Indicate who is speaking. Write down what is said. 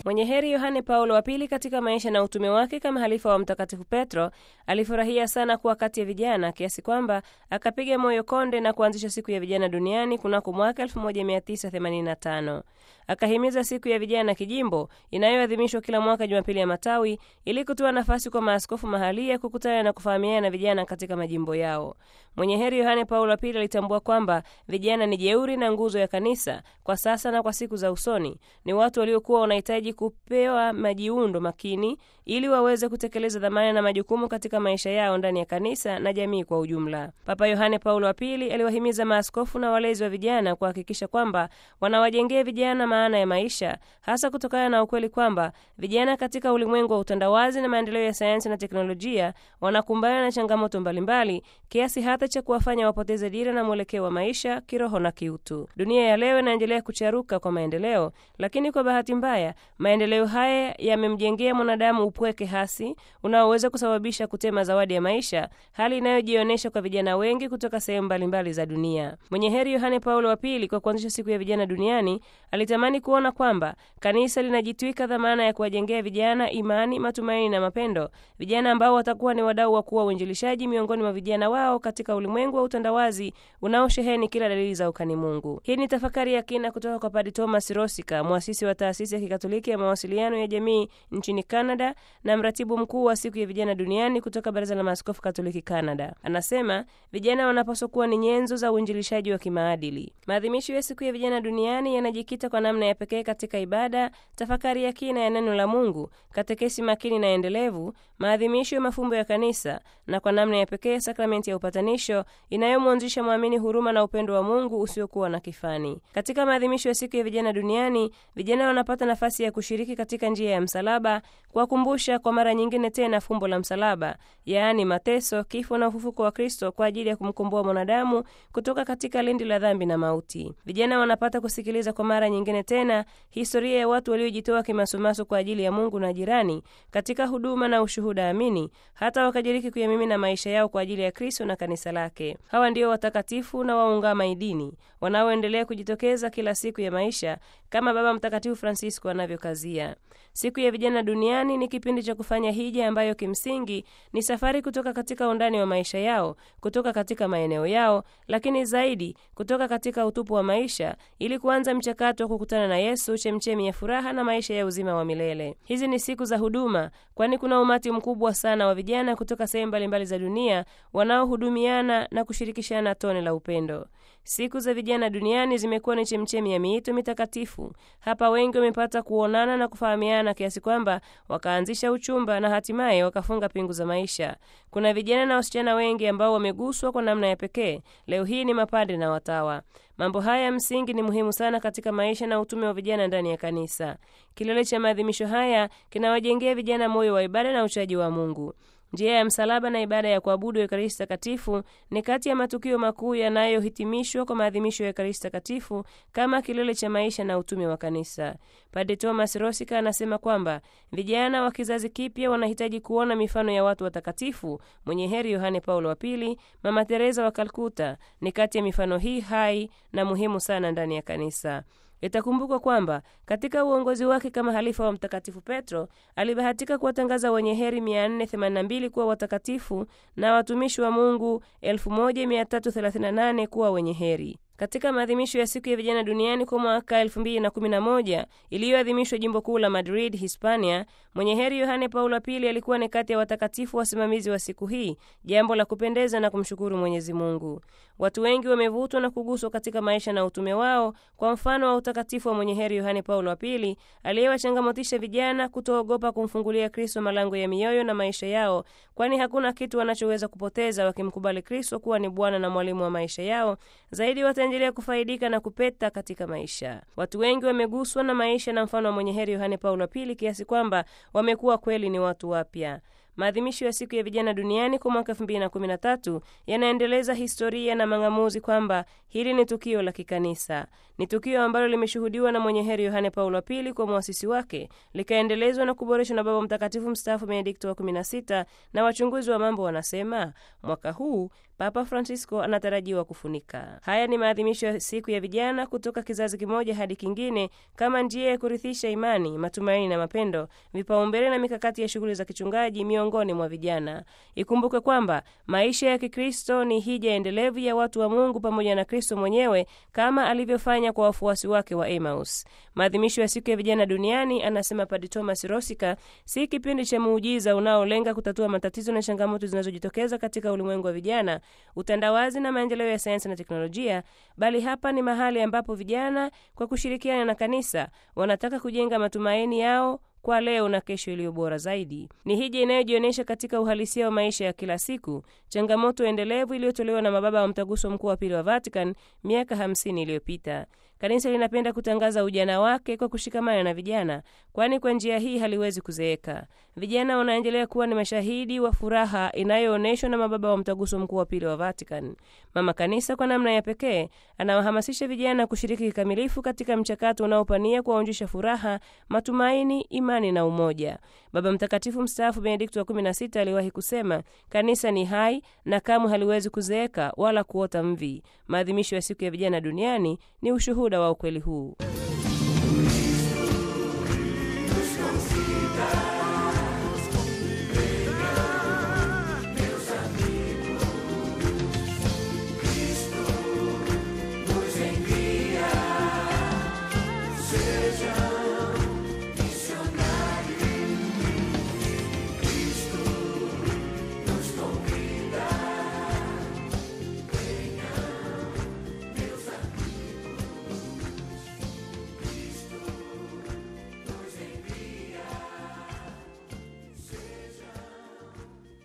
Speaker 1: Mwenye heri Yohane Paulo wa Pili katika maisha na utume wake kama halifa wa Mtakatifu Petro alifurahia sana kuwa kati ya vijana kiasi kwamba akapiga moyo konde na kuanzisha siku ya vijana duniani kunako mwaka 1985. Akahimiza siku ya vijana kijimbo inayoadhimishwa kila mwaka Jumapili ya Matawi ili kutoa nafasi kwa maaskofu mahalia kukutana na kufahamiana na vijana katika majimbo yao. Mwenye heri Yohane Paulo wa Pili alitambua kwamba vijana ni jeuri na nguzo ya kanisa kwa sasa na kwa siku za usoni. Ni watu waliokuwa wanahitaji kupewa majiundo makini ili waweze kutekeleza dhamana na majukumu katika maisha yao ndani ya kanisa na jamii kwa ujumla. Papa Yohane Paulo wa Pili aliwahimiza maaskofu na walezi wa vijana kuhakikisha kwamba wanawajengea vijana maana ya maisha, hasa kutokana na ukweli kwamba vijana katika ulimwengu wa utandawazi na maendeleo ya sayansi na teknolojia wanakumbana na changamoto mbalimbali kiasi hata cha kuwafanya wapoteze dira na mwelekeo wa maisha kiroho na kiutu. Dunia ya leo inaendelea kucharuka kwa maendeleo, lakini kwa bahati mbaya maendeleo haya yamemjengea mwanadamu upweke hasi unaoweza kusababisha kutema zawadi ya maisha, hali inayojionyesha kwa vijana wengi kutoka sehemu mbalimbali za dunia. Mwenye heri Yohane Paulo wa Pili, kwa kuanzisha siku ya vijana duniani, alitamani kuona kwamba kanisa linajitwika dhamana ya kuwajengea vijana imani, matumaini na mapendo, vijana ambao watakuwa ni wadau wa kuwa uinjilishaji miongoni mwa vijana wao katika ulimwengu wa utandawazi unaosheheni kila dalili za ukani Mungu. Hii ni tafakari ya kina kutoka kwa Padre Thomas Rosika, mwasisi wa taasisi ya kikatoliki ya mawasiliano ya jamii nchini Canada na mratibu mkuu wa siku ya vijana duniani kutoka Baraza la Maaskofu Katoliki Canada. Anasema vijana wanapaswa kuwa ni nyenzo za uinjilishaji wa kimaadili. Maadhimisho ya siku ya vijana duniani yanajikita kwa namna ya pekee katika ibada, tafakari ya kina ya neno la Mungu, katekesi makini na endelevu, maadhimisho ya mafumbo ya kanisa na kwa namna ya pekee sakramenti ya upatanisho inayomwanzisha mwamini huruma na upendo wa Mungu usiokuwa na kifani. Katika maadhimisho ya siku ya vijana duniani, vijana wanapata nafasi ya kushiriki katika njia ya msalaba, kuwakumbusha kwa mara nyingine tena fumbo la msalaba, yaani mateso, kifo na ufufuko wa Kristo kwa ajili ya kumkomboa mwanadamu kutoka katika lindi la dhambi na mauti. Vijana wanapata kusikiliza kwa mara nyingine tena historia ya watu waliojitoa kimasumaso kwa ajili ya Mungu na jirani katika huduma na ushuhuda amini, hata wakajiriki kuyamimina maisha yao kwa ajili ya Kristo na kanisa lake. Hawa ndio watakatifu na waungama idini wanaoendelea kujitokeza kila siku ya maisha kama Baba Mtakatifu Francisco anavyokazia. Siku ya vijana duniani ni kipindi cha kufanya hija ambayo kimsingi ni safari kutoka katika undani wa maisha yao, kutoka katika maeneo yao, lakini zaidi kutoka katika utupu wa maisha ili kuanza mchakato wa kukutana na Yesu, chemchemi ya furaha na maisha ya uzima wa milele. Hizi ni siku za huduma, kwani kuna umati mkubwa sana wa vijana kutoka sehemu mbalimbali za dunia wanaohudumiana na kushirikishana tone la upendo. Siku za vijana duniani zimekuwa ni chemchemi ya miito mitakatifu. Hapa wengi wamepata kuonana na kufahamiana kiasi kwamba wakaanzisha uchumba na hatimaye wakafunga pingu za maisha. Kuna vijana na wasichana wengi ambao wameguswa kwa namna ya pekee. Leo hii ni mapadre na watawa. Mambo haya ya msingi ni muhimu sana katika maisha na utume wa vijana ndani ya kanisa. Kilele cha maadhimisho haya kinawajengea vijana moyo wa ibada na uchaji wa Mungu. Njia ya msalaba na ibada ya kuabudu Ekaristi Takatifu ni kati ya matukio makuu yanayohitimishwa kwa maadhimisho ya Ekaristi Takatifu kama kilele cha maisha na utume wa kanisa. Padre Thomas Rosika anasema kwamba vijana wa kizazi kipya wanahitaji kuona mifano ya watu watakatifu. Mwenye heri Yohane Paulo wa Pili, Mama Teresa wa Kalkuta ni kati ya mifano hii hai na muhimu sana ndani ya kanisa. Itakumbukwa kwamba katika uongozi wake kama halifa wa Mtakatifu Petro alibahatika kuwatangaza wenye heri 482 kuwa watakatifu na watumishi wa Mungu 1338 kuwa wenye heri. Katika maadhimisho ya siku ya vijana duniani kwa mwaka 2011 iliyoadhimishwa jimbo kuu la Madrid, Hispania, mwenye heri Yohane Paulo wa Pili alikuwa ni kati ya watakatifu wasimamizi wa siku hii, jambo la kupendeza na kumshukuru Mwenyezi Mungu. Watu wengi wamevutwa na kuguswa katika maisha na utume wao kwa mfano wa utakatifu wa mwenye heri Yohane Paulo wa Pili aliyewachangamotisha vijana kutoogopa kumfungulia Kristo malango ya mioyo na maisha yao, kwani hakuna kitu wanachoweza kupoteza wakimkubali Kristo kuwa ni Bwana na mwalimu wa maisha yao. Zaidi wataendelea kufaidika na kupeta katika maisha. Watu wengi wameguswa na maisha na mfano wa mwenye heri Yohane Paulo wa Pili kiasi kwamba wamekuwa kweli ni watu wapya. maadhimisho ya siku ya vijana duniani kwa mwaka 2013 yanaendeleza historia na mang'amuzi kwamba hili ni tukio la kikanisa. Ni tukio ambalo limeshuhudiwa na mwenye heri Yohane Paulo wa Pili kwa mwasisi wake, likaendelezwa na kuboreshwa na Baba Mtakatifu mstaafu Benedikto wa 16, na wachunguzi wa mambo wanasema mwaka huu Papa Francisco anatarajiwa kufunika. Haya ni maadhimisho ya siku ya vijana kutoka kizazi kimoja hadi kingine, kama njia ya kurithisha imani, matumaini na mapendo, vipaumbele na mikakati ya shughuli za kichungaji miongoni mwa vijana. Ikumbuke kwamba maisha ya Kikristo ni hija endelevu ya watu wa Mungu pamoja na Kristo mwenyewe, kama alivyofanya kwa wafuasi wake wa Emmaus. Maadhimisho ya siku ya vijana duniani, anasema Padre Thomas Rosika, si kipindi cha muujiza unaolenga kutatua matatizo na changamoto zinazojitokeza katika ulimwengu wa vijana utandawazi na maendeleo ya sayansi na teknolojia, bali hapa ni mahali ambapo vijana kwa kushirikiana na kanisa wanataka kujenga matumaini yao kwa leo na kesho iliyo bora zaidi. Ni hija inayojionyesha katika uhalisia wa maisha ya kila siku, changamoto endelevu iliyotolewa na mababa wa Mtaguso Mkuu wa Pili wa Vatican miaka 50 iliyopita. Kanisa linapenda kutangaza ujana wake kwa kushikamana na vijana, kwani kwa njia hii haliwezi kuzeeka. Vijana wanaendelea kuwa ni mashahidi wa furaha inayoonyeshwa na mababa wa Mtaguso Mkuu wa Pili wa Vatican. Mama Kanisa kwa namna ya pekee anawahamasisha vijana kushiriki kikamilifu katika mchakato unaopania kuwaonjesha furaha, matumaini, imani na umoja. Baba Mtakatifu mstaafu Benedikto wa 16 aliwahi kusema, kanisa ni hai na kamwe haliwezi kuzeeka wala kuota mvi. Maadhimisho ya siku ya vijana duniani ni ushuhuda wa ukweli huu.